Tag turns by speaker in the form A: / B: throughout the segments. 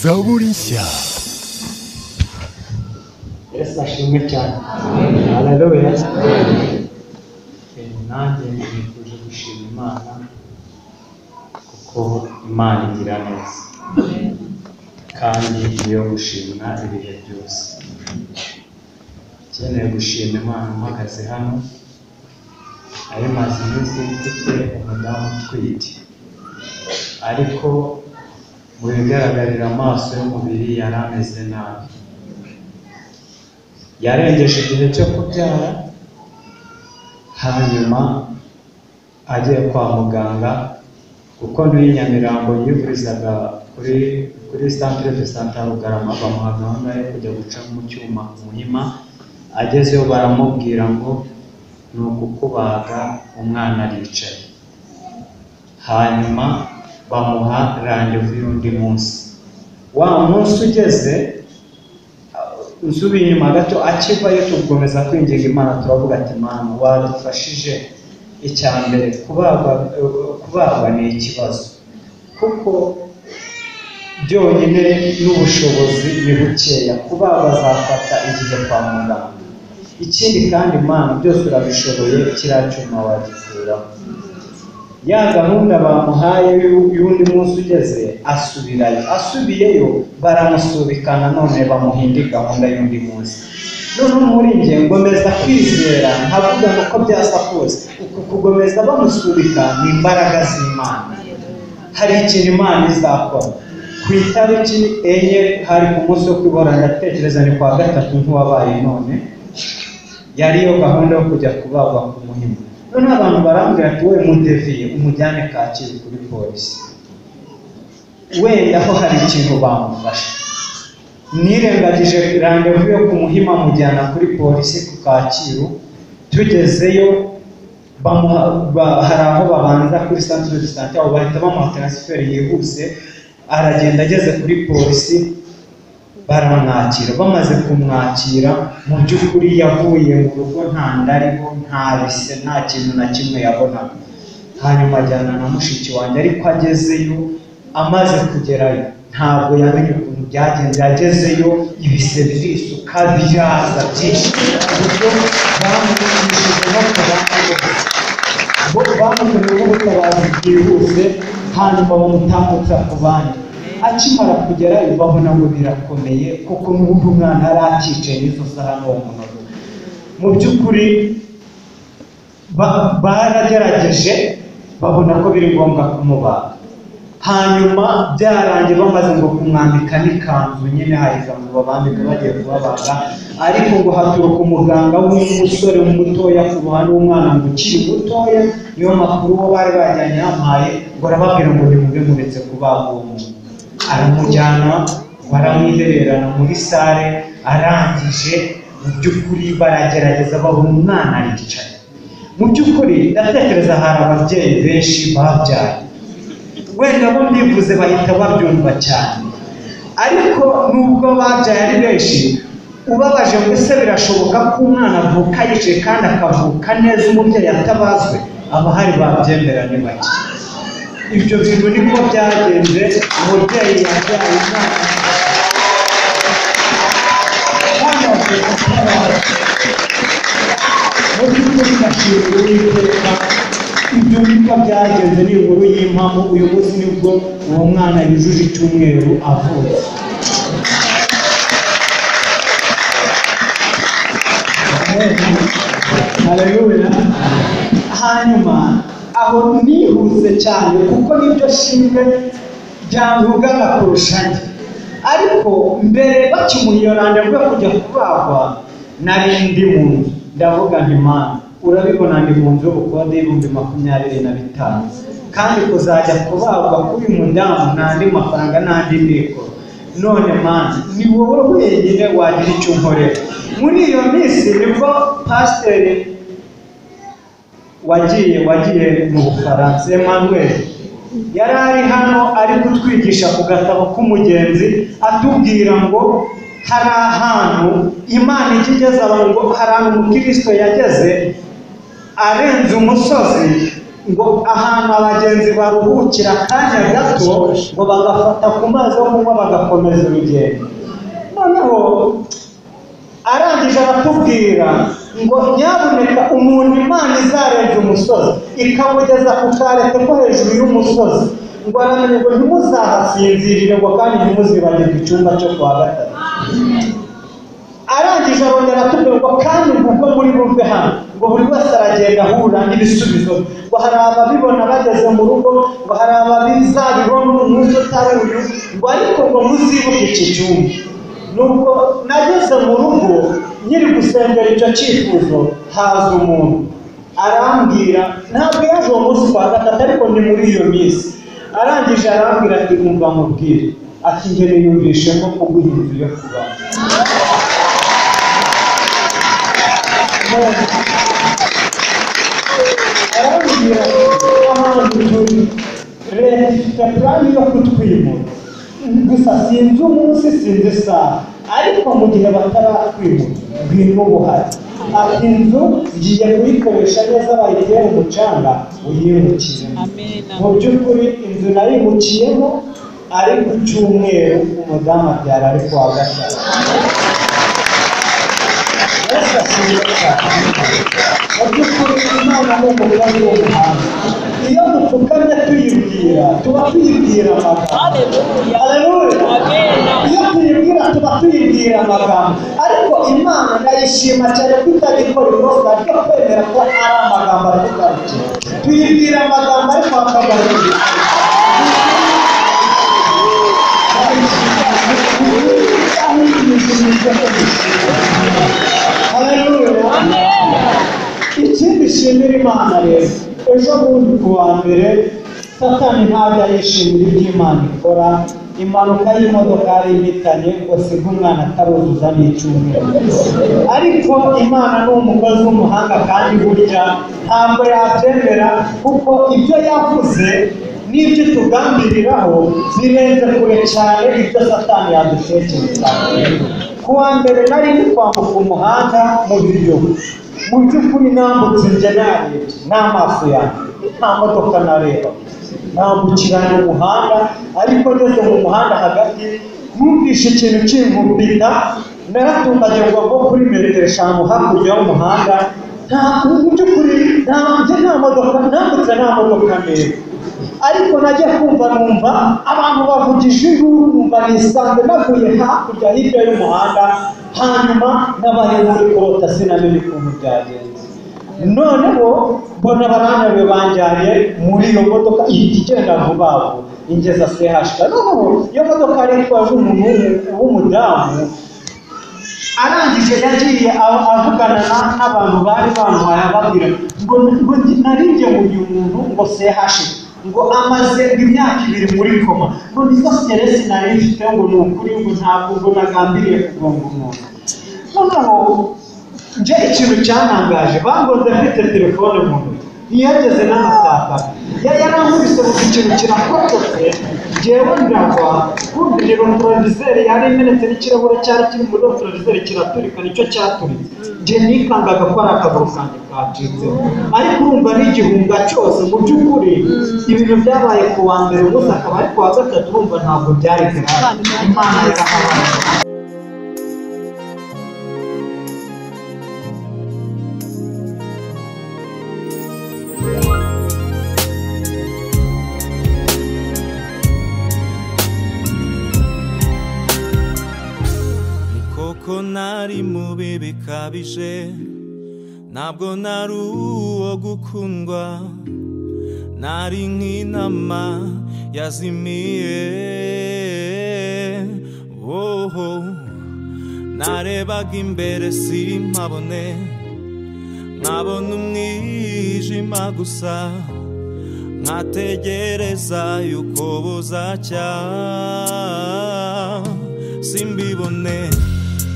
A: Zaburisha
B: yesu ashimwe cyane hararuya nanjye nifuje gushima imana kuko imana igira neza kandi iyo gushimwa ibihe byose ukeneye gushima imana uhagaze hano ari maze iminsi mfite umudamu utwite ariko mu bigaragarira amaso y'umubiri yari ameze nabi yarengeje igihe cyo kubyara hanyuma agiye kwa muganga kuko n'iyi Nyamirambo yivurizaga kuri kuri centre de santé Rugarama bamuha gahunda yo kujya guca mu cyuma muhima agezeyo baramubwira ngo ni ukukubaga umwana aricaye hanyuma bamuha randevu y'undi munsi wa munsi ugeze nsubiye inyuma gato akivayo tugukomeza kwinginga imana turavuga ati mana wadufashije icya mbere kubagwa kubagwa ni ikibazo kuko byonyine n'ubushobozi ni bukeya kubagwa azafata igihe kwa muganga ikindi kandi imana byose urabishoboye kiriya cyuma wagikuramo ya gahunda bamuhaye y'u- y'undi munsi ugeze asubirayo asubiyeyo baramusubikana none bamuha indi gahunda y'undi munsi noneho muri njye ngomeza kwizera nkavuga ngo uko byasa kose uku kugomeza bamusubika ni imbaraga z'imana hari ikintu imana izakora ku itariki enye hari ku munsi wo kwibora ndatekereza ni kwa gatatu nk'uwabaye none yari yo gahunda yo kujya kubagwa ku muhima noneho abantu barambwira ati wowe mudeviye umujyane kacyiru kuri polisi wenda ho hari ikintu bamufasha nirengagije randevu yo ku muhima mujyana kuri polisi ku kacyiru tugezeyo bamuha- ba- hari aho babanza kuri centre de santé aho bahita bamuha transfer yihuse aragenda ageze kuri polisi baramwakira bamaze kumwakira mu by'ukuri yavuye mu rugo nta nda ariho nta bise nta kintu na kimwe yabonaga hanyuma ajyana na mushiki wanjye ariko agezeyo amaze kugerayo ntabwo yamenye ukuntu byagenze agezeyo ibise birisuka biraza byinshi ku buryo bamwigishije no kubandi bo bamukoreye ubutabazi bwihuse hanyuma bamutambutsa ku bandi akimara kugerayo babona ngo birakomeye kuko n'ubundi umwana yari akicaye n'izo saha n'uwo munota mu by'ukuri ba- baragerageje babona ko biri ngombwa kumubaga hanyuma byarangiye bamaze ngo kumwambika n'ikanzu nyine hari ikanzu babambika bagiye kubabaga ariko ngo haturuka umuganga w'umusore mutoya ku ruhande w'umwana ngo ukiri mutoya niyo makuru bo bari bajyanye yampaye ngo arababwira ngo nimube muretse kubaga uwo muntu aramujyana baramwihererana muri sale arangije mu by'ukuri baragerageza babona umwana aricaye mu by'ukuri ndatekereza hari ababyeyi benshi babyaye wenda bo ndivuze bahita babyumva cyane ariko nubwo babyaye ari benshi ubabaje ngo ese birashoboka ko umwana avuka yicaye kandi akavuka neza umubyeyi atabazwe abahari babyemera ni bake ibyo bintu niko byagenze umubyeyi yabyaye umwana kandi avuka atabaze mubyukuri ndashimira uwiteka ibyo bikwa byagenze ni inkuru y'impamo uyu munsi nibwo uwo mwana yujuje icyumweru avutse haleluya hanyuma aho nihuse cyane kuko nibyo ashinzwe byamwugana kurusha njye ariko mbere bakimuyoranda bwo kujya kubagwa nari ndi mu nzu ndavuga nti mana urabibona ndi mu nzu y'ubukode y'ibihumbi makumyabiri na bitanu kandi kuzajya kubagwa k'uyu mudamu n'andi mafaranga n'andi mikoro none mana ni wowe wenyine wagira icyo unkorera muri iyo minsi nibwo pasiteri wagiye wagiye mu bufaransa emmanuel yari ari hano ari kutwigisha ku gatabo k'umugenzi atubwira ngo hari ahantu imana ijya igeze abantu ngo hari ahantu umukristo yageze arenze umusozi ngo ahantu abagenzi baruhukira akanya gato ngo bagafata ku mazi yo kunywa bagakomeza urugendo noneho arangije aratubwira ngo nyabuneka umuntu imana izarenza umusozi ikamugeza ku karete ko hejuru y'umusozi ngo aramenye ngo ntimuzahasinzirire ngo kandi ntimuzibagirwe icyumba cyo kwa gatatu arangije arongera atubwira ngo kandi kuko muri buve hano ngo buri wese aragenda ahura n'ibisubizo ngo hari ababibona bageze mu rugo ngo hari ababizabibona umunsi utari uyu ngo ariko ngo muzibuke iki cyumba nuko nageze mu rugo nyiri gusengera icyo cyifuzo haza umuntu arambwira ntabwo yaje uwo munsi kwa gatatu ariko ni muri iyo minsi arangije arambwira ati mwumva mubwire ati ngere yumvishemo kuguha inzu yo kubamo arambwira ati ahantu turi leta ifite purani yo kutwimura gusa sinzi umunsi sinzi isaha ariko mu gihe bataratwimura bwirimo buhari ati inzu ngiye kuyikoresha neza bayitere umucanga uyimukiremo
A: Amen.
B: mu by'ukuri inzu nayimukiyemo ari ku cyumweru umudamu abyara ari kuwa gatatu Yesu asize cyane. mu by'ukuri imana ni umugani w'umuhanga iyo dupfukamye tuyibwira tuba tuyibwira amagambo
A: Hallelujah.
B: Haleluya.
A: Amen.
B: iyo tuyibwira tuba tuyibwira amagambo ariko imana ndayishima cyane ko itajya ikora ibibazo ryo kwemera ko ari amagambo atugarukiye tuyibwira amagambo ariko akagarukiye Haleluya. ikindi ishimira imana rero ejo bundi ku wa mbere satani ntabwo yishimira ibyo imana ikora impanuka y'imodoka yari ihitanye ngo siga umwana ataruzuza n'icyumweru ariko imana ni umukozi w'umuhanga kandi burya ntabwo yabyemera kuko ibyo yavuze n'ibyo tugambiriraho birenze kure cyane ibyo satani yadutekereza ku wa mbere nari ndi kwambuka umuhanda mu biryo mu by'ukuri nambutse njye narebye n'amaso yanjye nta modoka nareba nambukiranya umuhanda ariko ngeze mu muhanda hagati numvise ikintu kinkumbita naratunganyirwa nko kuri metero eshanu hakurya y'umuhanda nta mu by'ukuri nta njye nta modoka nambutse nta modoka ndeba ariko najya kumva numva abantu bavugije induru numva nisanze navuye hakurya hirya y'umuhanda hanyuma n'abari muri korota sinamenye ukuntu byagenze noneho mbona baranabe banjyanye muri iyo modoka ihita igenda vuba vuba ingeza sehashika noneho iyo modoka yari itwawe n'umuntu w'umudamu arangije yagiye aho avugana na- n'abantu bari bamuhaye ababwira ngo ngo narinjye mu uyu muntu ngo sehashe ngo amaze imyaka ibiri muri koma ngo nizo seresi nari mfite ngo ni ukuri ngo ntabwo ngo nagambiriye kugonga umuntu noneho nje ikintu cyantangaje bangoze mfite telefone mu ntoki ntiyageze n'amataka yarankubise mu ikintu kirakototse ngewe ndagwa kumvira rotorovizeri yari imenetse n'ikirahure cyari kiri muri rotorovizeri kiraturika nicyo cyaturitse nge nikangaga ko ari akaguru kanjye kacitseho ariko urumva ari igihunga cyose mu by'ukuri ibintu byabaye ku wa mbere umunsi akaba ari ku wa gatatu urumva ntabwo byari karare imana yarahabaye
C: ni koko nari mubi bikabije ntabwo nari uwo gukundwa nari nk'inama yazimiye oho narebaga imbere simpabone nkabona umwijima gusa nkategereza yuko buzacya simbibone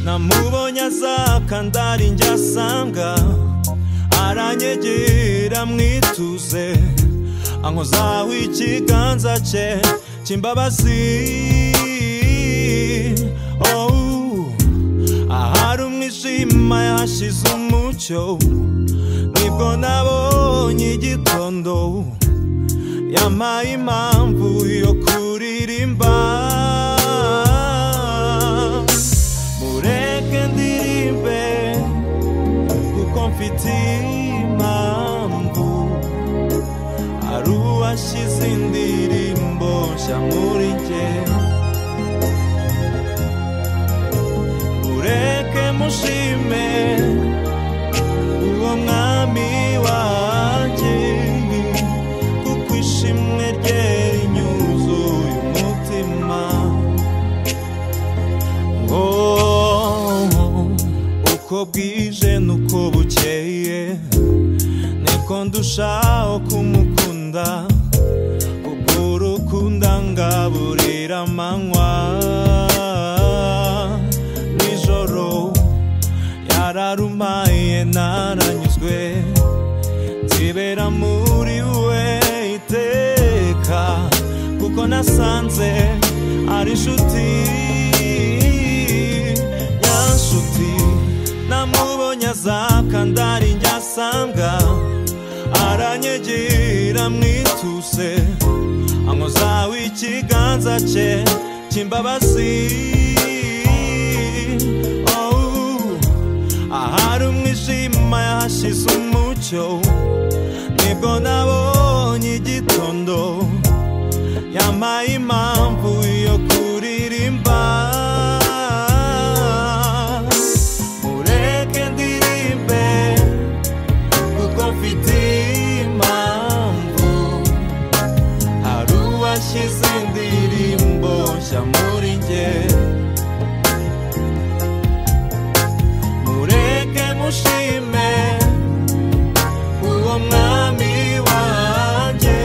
C: namubonye azakandari njye asanga aranyegera mwituze ankozaho ikiganza cye cy'imbabazi oh. ahari umwijima yashize umucyo nibwo nabonye igitondo rukundo yampaye impamvu yo kuririmba mureke ndirimbe kuko mfite impamvu hari uwashyize indirimbo nshya muri njye mureke mushime uwo mwami wanjye kuko ishimwe rye rinyuzuye umutima ngo uko bwije nuko bukeye niko ndushaho kumukunda ubwo urukundo ngaburira amanywa nijoro yararumaye naranyuzwe nzibera muri we iteka kuko nasanze ari inshuti yanshuti namubonye azakandari njyasanga aranyegira mwituse ankozaho ikiganza cye cy'imbabazi Oh, ahari umwijima yahashize umucyo nibwo nabonye igitondo yampaye impamvu yo kuririmba mureke ndirimbe kuko mfite impamvu hari uwashyize indirimbo nshya muri njye mureke mushime uwo mwami wanjye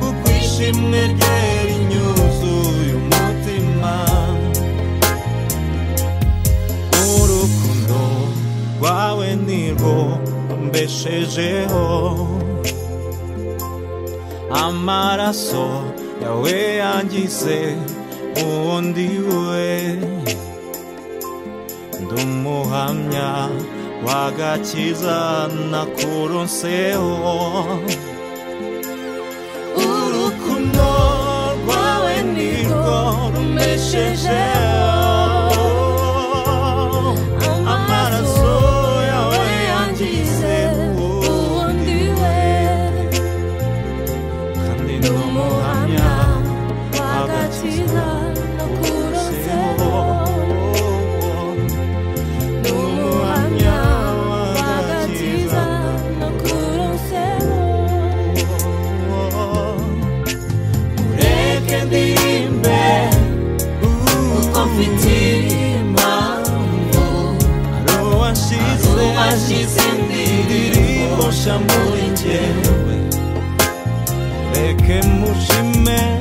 C: kuko ishimwe rye rinyuzuye umutima urukundo rwawe nirwo mbeshejeho amaraso yawe yangize uwo ndi we ndumuhamya wagakiza nakuronseho urukundo rwawe nirwo rumbeshejeho amaraso yawe yangize uwundi we kandi ndumuhamya wagakiza nakuronseho n'umuhamya w'agakiza mureke ndirimbe kuko mfite impamvu ari uwashyize indirimbo nshya muri njyewe mureke mushime